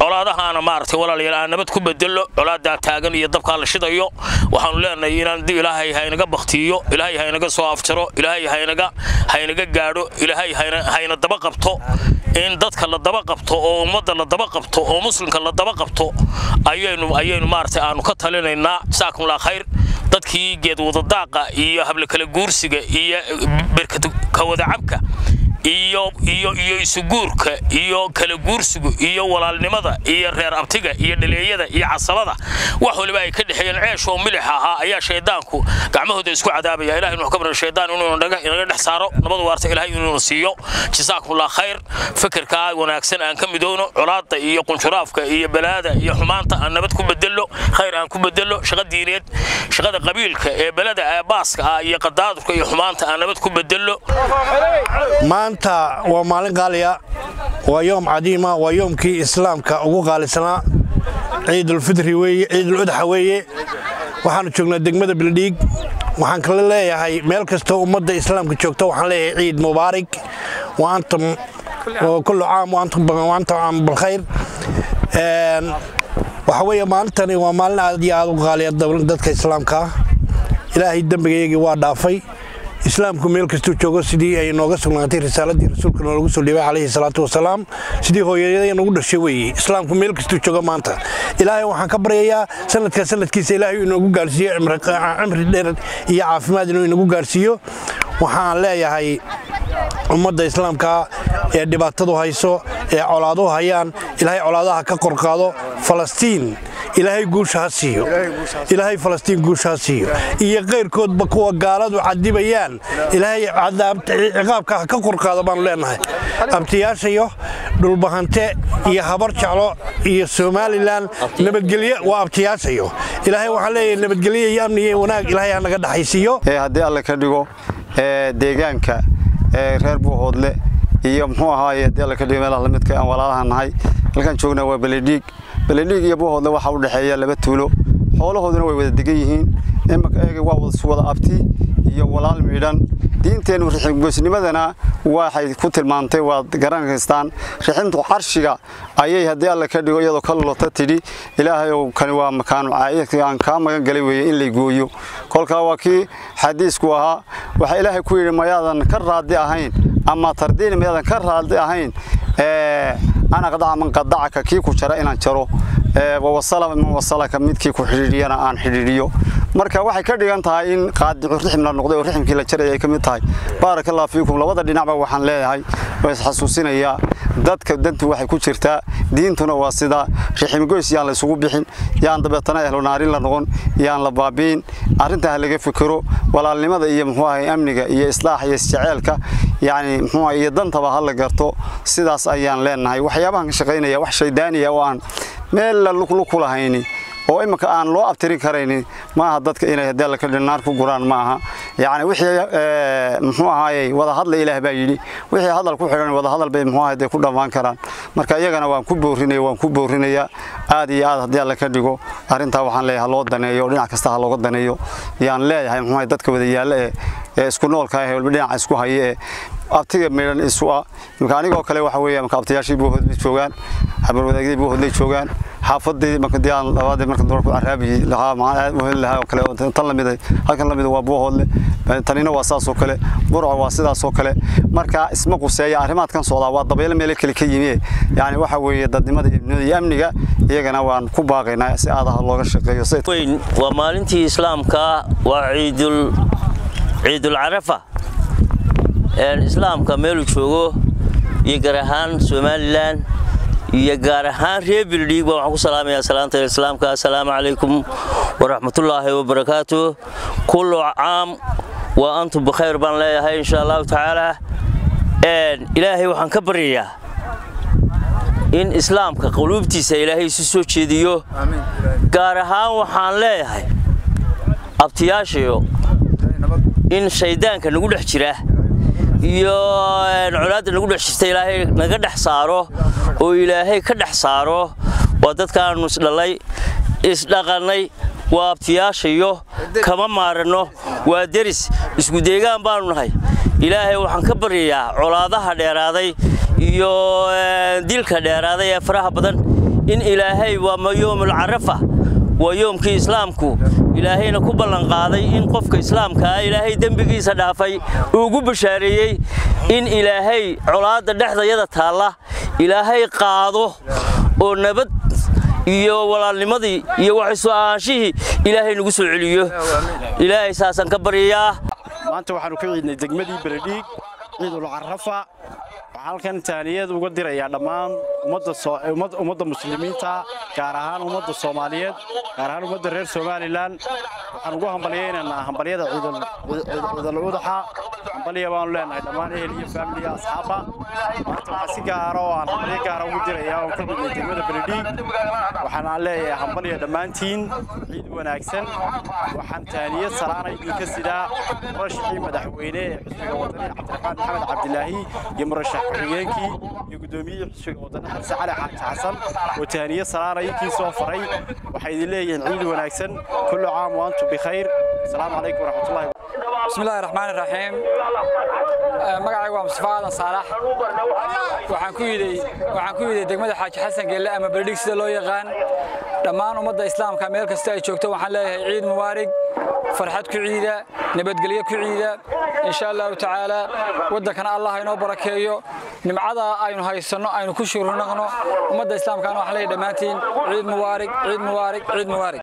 colaadahaana maaragtay walaalayaal aan nabad ku bedelo colaadaa taagan iyo dabkaa la shidayo waxaanu leenahay inaan ilaahay haynaga baktiiyo ilaahay haynaga soo afjaro ilaahay haynaga haynaga gaadho ilaahay hayna daba qabto in dadka la daba qabto oo ummadda la daba qabto oo muslimka la daba qabto ayaynu ayaynu maaragtay aanu ka talinaynaa jazaakumullah khayr dadkii geed wadadaaqa iyo hable kala guursiga iyo berkad ka wadacabka iyo iyo iyo isuguurka iyo kala guursigu iyo walaalnimada iyo reer abtiga iyo dhaleeyada iyo casabada wax waliba ay ka dhexeeyeen ceesh oo milix ahaa ayaa shaydaanku gacmahooda isku cadaabaya ilahay nuxu ka baran shaydaan inuu inaga dhex saaro nabad waarta ilahay inuu siiyo jazaakumullah khayr fikirkaa wanaagsan aan ka midowno colaadda iyo qunshuraafka iyo balaada iyo xumaanta aan nabad ku bedelo khayr aan ku bedelo shaqa diineed shaqada qabiilka ee belada ee baaska ah iyo qadaadurka iyo xumaanta aan nabad ku bedelo maanta waa maalin qaaliya waa yoom cadiima waa yoomkii islaamka ugu qaalisanaa ciidulfidri weye ciiduludxa weeye waxaanu joognaa degmada bildhiig waxaan kala leeyahay meel kastoo ummadda islaamka joogta waxaan leeyahay ciid mubaarig wa antum kullu caam wa antum caam bilkhayr waxa weeye maalintani waa maalin aad iyo aad u qaaliya dadka islaamka ah ilaahay dembigayagii waa dhaafay islaamku meel kastuu joogo sidii ay nooga sugnaatay risaaladii rasuulka noolagu soo dhiibay calayhi salaatu wasalaam sidii hooyadaya nagu dhashay weeye islaamku meel kastuu joogo maanta ilaahay waxaan ka baryayaa sanadka sanadkiisa ilaahay inoogu gaarsiiyo cimri dheer iyo caafimaad inuu inagu gaarsiiyo waxaan leeyahay ummadda islaamka ee dhibaatadu hayso ee colaaduhu hayaan ilaahay colaadaha ka qorqaado falastiin ilaahay guusha ha siiyo ilaahay falastiin guusha ha siiyo iyo qayrkoodba kuwa gaaladu cadibayaan ilaahay ciqaabka ha ka qorqaado baanu leenahay abtiyaashayo dhulbahante iyo habar jeclo iyo somalilan nabadgelye waa abtiyaashayo ilaahay waxaan leeyahay nabadgelye iyo amni iyo wanaag ilaahay ha naga dhaxaysiiyo haddii alle ka dhigo deegaanka reer buuhoodle iyo muxuu ahaaye haddii alle ka dhigo meelaha lamidka aan walaalaha nahay halkaan joognaa waa beledhiig beledhiig iyo buuhoodle waxaa u dhexeeya laba tuulo xoolahooduna way wada degan yihiin imaka eega waa wada abti iyo walaal miidhan diinteennu riximgoysnimadana waxay ku tilmaantay waad garanaystaan riximtu carshiga ayay haddii alle ka dhigo iyadoo ka lulota tidhi ilaahayow kani waa makaanu caayadkii aan kaa magan galay weeye in lay gooyo kolkaa waa kii xadiisku ahaa waxaa ilaahay ku yidhi mayaadan ka raadi ahayn ama tardiini mayaadan ka raadi ahayn an aqdaca man qadacaka kii ku jara inaan jaro wawasala man wasalaka midkii ku xidhiidhiyana aan xidhiidhiyo marka waxay ka dhigan tahay in qaadicu rixim la noqday oo riximkii la jaraya ay ka mid tahay baaraka allah fiikum labada dhinacba waxaan leeyahay waa isxasuusinayaa dadka dantu waxay ku jirtaa diintuna waa sidaa riximgoys yaan la isugu bixin yaan dabeetana ehlonaarin la noqon yaan la baabiin arrintaa ha laga fikiro walaalnimada iyo muxuu ahay amniga iyo islaaxa iyo isjaceelka yacni muxuu ahay iyo dantaba ha la garto sidaas ayaan leenahay waxyaabahan ka shaqaynaya wax shaydaaniya oo aan meel la luku lahayni oo iminka aan loo abtirin karaynin maaha dadka inay haddii alla ka dhinaar ku guraan ma aha yacni wixii muxuu ahaayey wada hadla ilaah baa yidhi wixii hadal ku xidhan wada hadal bay muxuu ahayd ku dhammaan karaan marka iyagana waan ku boorinaya waan ku boorinayaa aad iyo aad haddii alla ka dhigo arrintaa waxaan leeyahay loo daneeyo dhinac kasta ha looga daneeyo yaan leeyahay muxuu ahay dadka wada yaalla ee ee isku noolka ah walba dhinaca isku haya ee abtiga meedhan isu ah marka anigoo kale waxa weeye marka abtiyaashii buuhoodlay joogaan habarwadaagdii buuhoodlay joogaan xaafadii marka diyaan labaadii marka doorku caraabi lahaa ma aad u heli lahaa oo kale tan lamid halkan lamid waa buuhoodle tanina waa saas oo kale burco waa sidaas oo kale marka isma quseeya arrimaadkan socdaa waa dabaylo meelo kale ka yimi yani waxa weeye dadnimada iyo amniga iyagana waan ku baaqaynaa si aadaha looga shaqeeyo weyn waa maalintii islaamka waa ciidul ciidul carafa islaamka meeluu joogo iyo gaar ahaan somalilan iyo gaar ahaan reer bildhiigba waxaan ku salaamayaa salaanta islaamka assalaamu calaykum waraxmatullaahi wabarakaatu kullu caam waa antum bikhayr baan leeyahay insha allahu tacaala ilaahay waxaan ka baryayaa in islaamka quluubtiisa ilaahay isu soo jeediyo gaar ahaan waxaan leeyahay abtiyaashayo in shayddaanka nagu dhex jira iyo colaadda nagu dhex jirta ilaahay naga dhex saaro oo ilaahay ka dhex saaro waa dadkaannu isdhallay isdhaqannay waa abtiyaashayo kama maaranno waa deris isku deegaan baannu nahay ilaahay waxaan ka baryayaa colaadaha dheeraaday iyo dilka dheeraaday ee faraha badan in ilaahay waa yoomul carafa waa yoomkii islaamku ilaahayna ku ballanqaaday in qofka islaamkaa ilaahay dembigiisa dhaafay uu ugu bashaareeyey in ilaahay colaadda dhexdayada taalla ilaahay qaado oo nabad iyo walaalnimadii iyo waxisu ahaanshihii ilaahay nagu soo celiyo ilaahay saasaan ka baryayaa maanta waxaanu ka ciidnay degmadii beledhiig ciidul carafa waxaan halkan taaniyad uga dirayaa dhammaan ummadda muslimiinta gaar ahaan ummadda soomaaliyeed gaar ahaan ummadda reer somalilan waxaan ugu hambalyaynaynaa hambalyada ciidul udaxa hambalya baanu leenahay dhammaan ehel iyo faamiliya asxaabba maanta waxaa si gaara oo aan hambalyo gaara ugu dirayaa oon ka ciidnay degmada beledhiig waxaan aan leeyahay hambalya dhammaantiin ciid wanaagsan waxaan taaniyad salaana idinka sidaa murashixii madaxweyne ee xisbiga wadani cabdiraxmaan maxamed cabdilaahi iyo murashax ku-xigeenkii iyo guddoomiyihii xisbiga wadani xabse cali xaaji xasan oo taaniye salaana inkii soo faray waxay idin leeyihiin ciid wanaagsan kullu caam wa antum bikhayr asalaamu calaykum waraxmatullahi بسم الله الرحمن الرحيم magacaygu waa mustafa aadan saalax waxaan ku yiday waxaan ku yiday degmada xaaji xasan geelle ama beledhig sida loo yaqaan dhammaan ummadda islaamka meel kasta ay joogto waxaan leeyahay ciid mubaarig farxad ku ciida nabadgelyo ku ciida insha allahu tacaala waddankana allah inoo barakeeyo nimcada aynu haysanno aynu ku shurnaqno ummadda islaamkana waxaan leeyahay dhammaantiin ciid mubaarig ciid mubaarig ciid mubaarig